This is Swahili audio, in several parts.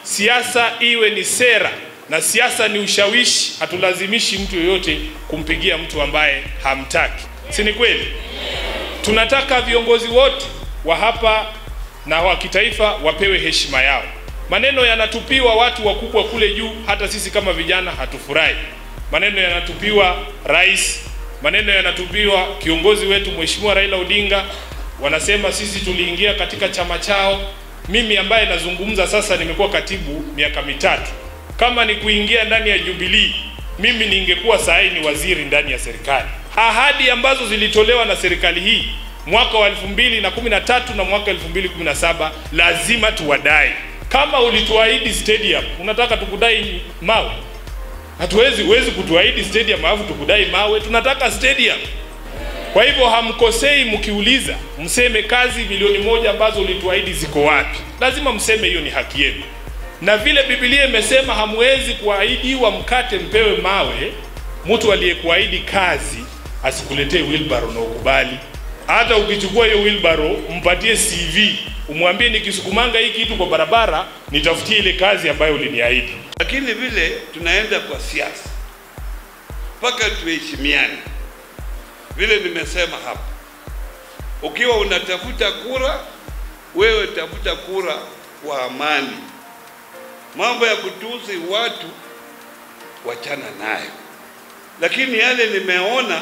siasa iwe ni sera na siasa ni ushawishi. Hatulazimishi mtu yoyote kumpigia mtu ambaye hamtaki, si ni kweli? Tunataka viongozi wote wa hapa na wa kitaifa wapewe heshima yao. Maneno yanatupiwa watu wakubwa kule juu, hata sisi kama vijana hatufurahi. Maneno yanatupiwa rais, maneno yanatupiwa kiongozi wetu Mheshimiwa Raila Odinga. Wanasema sisi tuliingia katika chama chao. Mimi ambaye nazungumza sasa, nimekuwa katibu miaka mitatu. Kama ni kuingia ndani ya Jubilee, mimi ningekuwa saa hii ni waziri ndani ya serikali. Ahadi ambazo zilitolewa na serikali hii mwaka wa 2013 na mwaka 2017 lazima tuwadai. Kama ulituahidi stadium, unataka tukudai mawe? Hatuwezi, huwezi kutuahidi stadium alafu tukudai mawe. Tunataka stadium. Kwa hivyo hamkosei mkiuliza, mseme kazi milioni moja ambazo ulituahidi ziko wapi. Lazima mseme, hiyo ni haki yenu. Na vile Biblia imesema hamwezi kuahidiwa mkate mpewe mawe, mtu aliyekuahidi kazi asikuletee wheelbarrow na ukubali. Hata ukichukua hiyo wheelbarrow, mpatie CV, umwambie nikisukumanga hii kitu kwa barabara, nitafutie ile kazi ambayo uliniahidi. Lakini vile tunaenda kwa siasa mpaka tuheshimiane. Vile nimesema hapa, ukiwa unatafuta kura, wewe tafuta kura kwa amani. Mambo ya kutusi watu wachana nayo. Lakini yale nimeona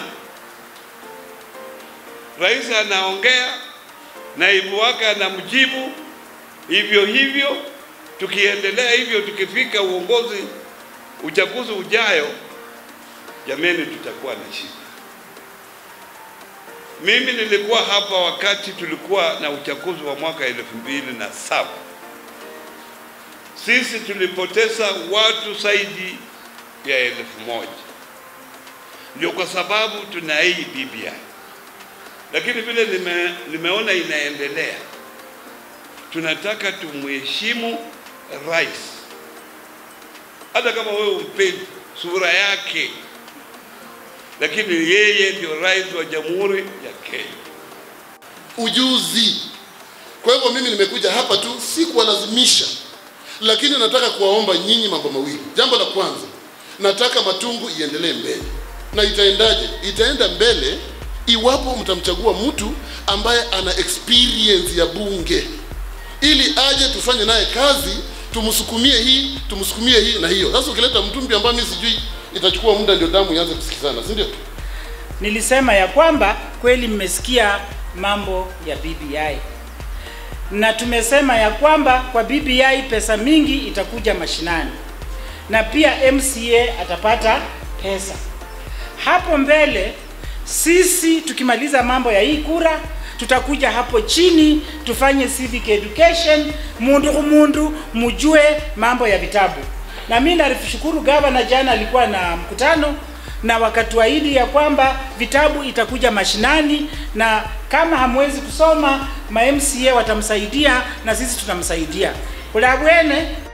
rais anaongea, naibu wake anamjibu hivyo hivyo. Tukiendelea hivyo, tukifika uongozi uchaguzi ujayo, jameni, tutakuwa na shida. Mimi nilikuwa hapa wakati tulikuwa na uchaguzi wa mwaka elfu mbili na saba. Sisi tulipoteza watu zaidi ya elfu moja ndio kwa sababu tuna hii BBI, lakini vile nime, nimeona inaendelea, tunataka tumheshimu rais, hata kama wewe umpendi sura yake, lakini yeye ndio rais wa Jamhuri ya Kenya. ujuzi. Kwa hivyo mimi nimekuja hapa tu, si kuwalazimisha, lakini nataka kuwaomba nyinyi mambo mawili. Jambo la kwanza, nataka Matungu iendelee mbele. Na itaendaje? Itaenda mbele iwapo mtamchagua mtu ambaye ana experience ya bunge, ili aje tufanye naye kazi, tumsukumie hii, tumsukumie hii na hiyo. Sasa ukileta mtu mpya ambaye mimi sijui, itachukua muda ndio damu ianze kusikizana, si ndio? Nilisema ya kwamba kweli mmesikia mambo ya BBI na tumesema ya kwamba kwa BBI pesa mingi itakuja mashinani na pia MCA atapata pesa hapo mbele. Sisi tukimaliza mambo ya hii kura, tutakuja hapo chini tufanye civic education, mundu kumundu mujue mambo ya vitabu. Na mimi nalishukuru gavana, jana alikuwa na mkutano na wakatuahidi ya kwamba vitabu itakuja mashinani, na kama hamwezi kusoma ma MCA watamsaidia na sisi tutamsaidia ulabwene